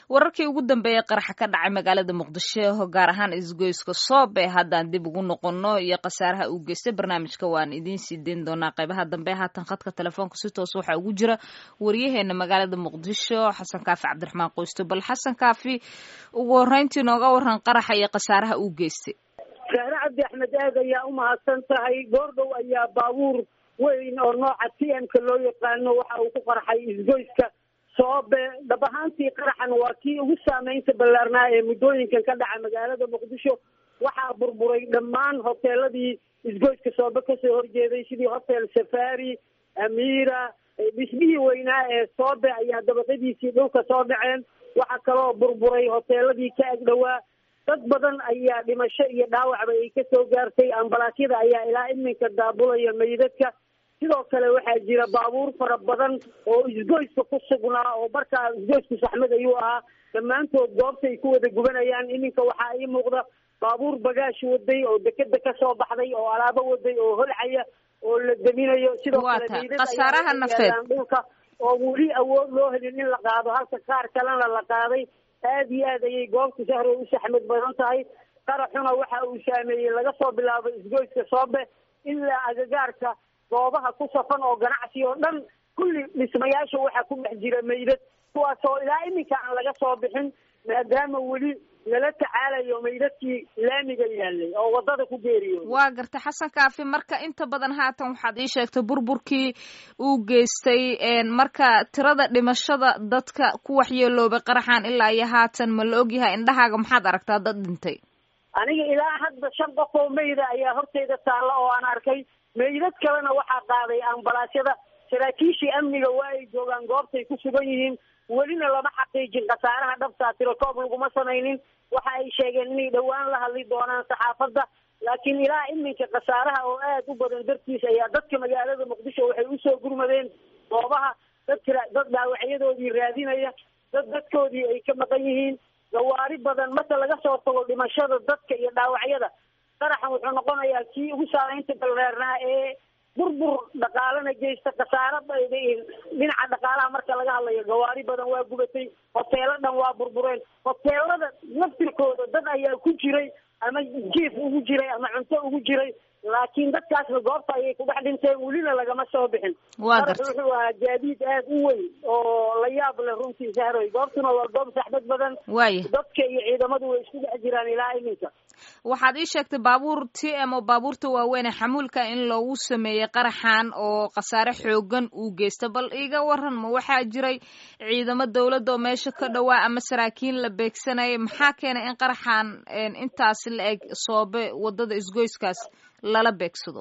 wararkii ugu dambeeyey qaraxa ka dhacay magaalada muqdisho gaar ahaan isgoyska soob ee haddaan dib ugu noqono iyo khasaaraha uu geystay barnaamijka waan idiin sii deyn doonaa qaybaha dambe haatan khadka telefoonka si toos waxaa ugu jira waryaheena magaalada muqdisho xasan kaafi cabdiraxmaan qoysto bal xasan kaafi ugu horeyntii nooga waran qaraxa iyo khasaaraha uu geystay saare cabdi axmed aad ayaa u mahadsan tahay goordhow ayaa baabuur weyn oo nooca t m-ka loo yaqaano waxa uu ku qarxay isgoyska soobe dhab ahaantii qaraxan waa kii ugu saameynta ballaarnaa ee muddooyinkan ka dhaca magaalada muqdisho waxaa burburay dhammaan hoteeladii isgoyska soobe kasoo horjeeday sidii hotel safari amiira dhismihii weynaa ee soobe ayaa dabaqadiisii dhulka soo dhaceen waxaa kaloo burburay hoteeladii ka agdhowaa dad badan ayaa dhimasho iyo dhaawacba ay kasoo gaartay ambalaasyada ayaa ilaa iminka daabulaya meydadka sidoo kale waxaa jira baabuur fara badan oo isgoyska ku sugnaa oo markaa isgoysku saxmad ayuu ahaa dhammaantood goobta ay ku wada gubanayaan iminka waxaa ii muuqda baabuur bagaash waday oo dekeda kasoo baxday oo alaabo waday oo holcaya oo la deminayo sidoo kale khasaaraha nafeed dhulka oo weli awood loo helin in la qaado halka qaar kalena la qaaday aada iyo aad ayay goobta sahro u saxmad badan tahay qaraxuna waxa uu saameeyey laga soo bilaabo isgoyska soobe ilaa agagaarka goobaha ku safan oo ganacsi oo dhan kulli dhismayaasha waxaa ku dhex jira meydad kuwaasoo ilaa iminka aan laga soo bixin maadaama weli lala tacaalayo meydadkii laamiga yaalay oo wadada ku geeriyooday waa gartay xasan kaafi marka inta badan haatan waxaad ii sheegtay burburkii uu geystay marka tirada dhimashada dadka ku waxyeeloobay qaraxan ilaa iyo haatan ma la ogyahay indhahaaga maxaad aragtaa dad dhintay aniga ilaa hadda shan qof oo meyda ayaa horteyda taalla oo aan arkay meydad kalena waxaa qaaday ambalaasyada saraakiishii amniga waa ay joogaan goobtay ku sugan yihiin welina lama xaqiijin khasaaraha dhabtaa tirokoob laguma samaynin waxa ay sheegeen inay dhowaan la hadli doonaan saxaafadda laakiin ilaa iminka khasaaraha oo aad u badan dartiis ayaa dadka magaalada muqdisho waxay usoo gurmadeen goobaha dadka dad dhaawacyadoodii raadinaya dad dadkoodii ay ka maqan yihiin gawaari badan marka laga soo tago dhimashada dadka iyo dhaawacyada qaraxan wuxuu noqonayaa kii ugu saameynta balreernaa ee burbur dhaqaalana geysta khasaaro dhinaca dhaqaalaha marka laga hadlayo gawaari badan waa gubatay hoteelo dhan waa burbureen hoteelada laftirkooda dad ayaa ku jiray ama jiif ugu jiray ama cunto ugu jiray laakiin dadkaasna goobta ayay kudhex dhinteen welina lagama soo bixin wuxuu ahaa gaadiid aad u weyn oo la yaab leh runtii sahroy goobtuna waa goob saxbad badan waaya dadka iyo ciidamadu way isku dhex jiraan ilaa iminka waxaad ii sheegtay baabuur t m oo baabuurta waaweyn ee xamuulka in loogu sameeyey qaraxan oo khasaare xoogan uu geysta bal iiga waran ma waxaa jiray ciidamo dawladda oo meesha ka dhowaa ama saraakiin la beegsanayay maxaa keenay in qaraxan intaasi la eg soobe wadada isgoyskaas lala beegsado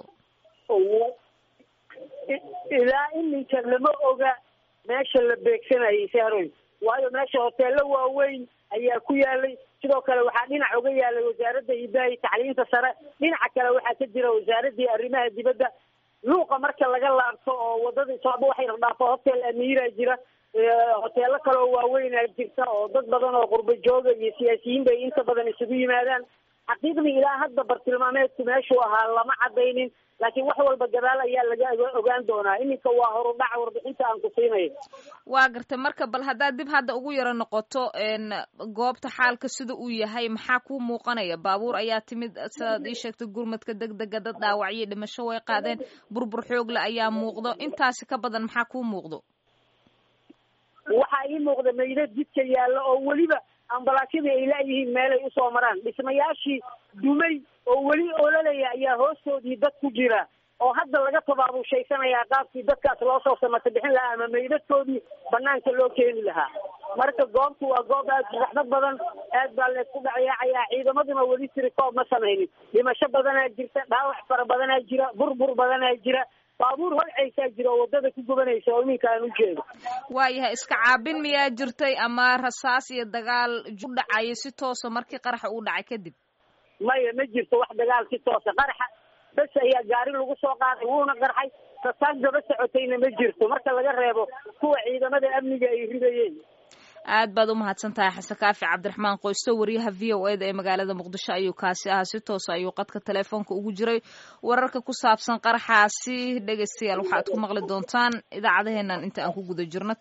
ilaa iminka lama oga meesha la beegsanayay sahroy waayo meesha hoteelo waaweyn ayaa ku yaalay sidoo kale waxaa dhinac uga yaalay wasaaradda hidaha iyo tacliinta sare dhinaca kale waxaa ka jira wasaaradii arrimaha dibadda luuqa marka laga laabto oo wadada sooba waxay dhaafo hotel amiira jira hoteelo kale oo waaweynaa jirta oo dad badan oo qurbo jooga iyo siyaasiyiin bay inta badan isugu yimaadaan xaqiiqdii ilaa hadda bartilmaameedku meeshuu ahaa lama cadaynin laakiin wax walba gadaal ayaa laga ogaan doonaa iminka waa horudhac warbixinta aan ku siinayo waa gartay marka bal haddaad dib hadda ugu yaro noqoto goobta xaalka sida uu yahay maxaa kuu muuqanaya baabuur ayaa timid sidaad ii sheegtay gurmadka deg dega dad dhaawacyo dhimasho way qaadeen burbur xoogle ayaa muuqdo intaasi ka badan maxaa kuu muuqdo waxaa ii muuqda meydad jidka yaalla oo weliba ambalaasyadii ay laayihiin meelay usoo maraan dhismayaashii dumay oo weli ololaya ayaa hoostoodii dad ku jira oo hadda laga tabaabushaysanaya qaabkii dadkaas loo soo samata bixin lahaa ama meydadkoodii banaanka loo keeni lahaa marka goobtu waa goob aad raxmad badan aad baa laysku dhacyaacaya ciidamaduna weli tirikoob ma samaynin dhimasho badanaa jirta dhaawac fara badanaa jira burbur badanaa jira baabuur holcaysaa jira oo wadada ku gubanaysa oo iminka aan u jeedo waayahay iska caabin miyaa jirtay ama rasaas iyo dagaal u dhacaya si toosa markii qaraxa uu dhacay kadib maya ma jirto wax dagaal si toosa qaraxa bes ayaa gaari lagu soo qaaday wuuna qarxay rasaas daba socotayna ma jirto marka laga reebo kuwa ciidamada amniga ay ridayeen aad baad u mahadsan tahay xasan kaafi cabdiraxmaan qoysto wariyaha v o e da ee magaalada muqdisho ayuu kaasi ahaa si toosa ayuu qadka teleefoonka ugu jiray wararka ku saabsan qaraxaasi dhegaystayaal waxaad ku maqli doontaan idaacadaheenan inta aan ku guda jirno